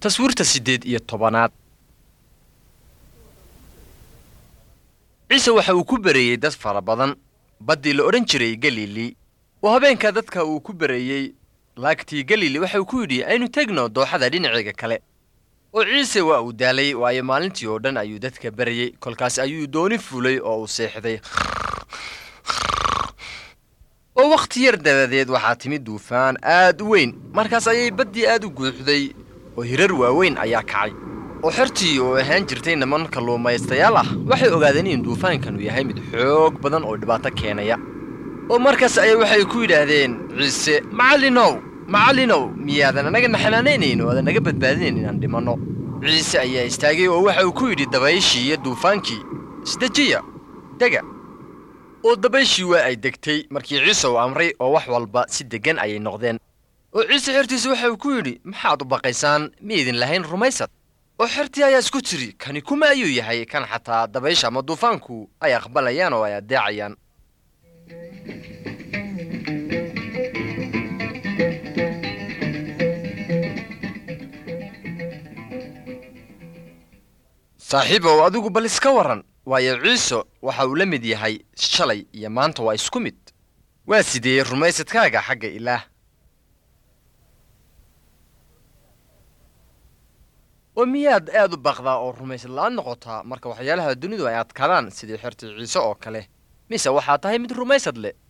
taswiirta siddeed iyo tobanaad ciise waxa uu ku bereeyey dad fara badan baddii la odhan jiray galili oo habeenka dadka uu ku bereeyey laagtii galili waxa uu ku yidhi aynu tegno dooxada dhinaceega kale oo ciise waa uu daalay waayo maalintii oo dhan ayuu dadka berayey kolkaas ayuu dooni fulay oo uu seexday oo wakhti yar dabadeed waxaa timid duufaan aad u weyn markaas ayay baddii aad u guuxday oo hirar waaweyn ayaa kacay oo xertii oo ahaan jirtay niman kalluumaystayaal ah waxay ogaadeen in duufaankanu yahay mid xoog badan oo dhibaato keenaya oo markaas ayay waxay ku yidhaahdeen ciise macallinow macallinow miyaadan anaga naxanaanaynayn oo aadan naga badbaadinayn inaan dhimanno ciise ayaa istaagay oo waxa uu ku yidhi dabayshii iyo duufaankii isdejiya dega oo dabayshii waa ay degtay markii ciise uu amray oo wax walba si deggan ayay noqdeen oo ciise xertiisa waxa uu ku yidhi maxaad u baqaysaan miyaydin lahayn rumaysad oo xertii ayaa isku tiri kani kuma ayuu yahay kan xataa dabaysha ama duufaanku ay aqbalayaan oo ay addeecayaan saaxiibow adigu bal iska warran waayo ciise waxa uu la mid yahay shalay iyo maanta waa isku mid waa sidee rumaysadkaaga xagga ilaah oo miyaad aad u baqdaa oo rumaysad la'aan noqotaa marka waxyaalaha dunidu ay adkaadaan sidii xertii ciise oo kale mise waxaa tahay mid rumaysad leh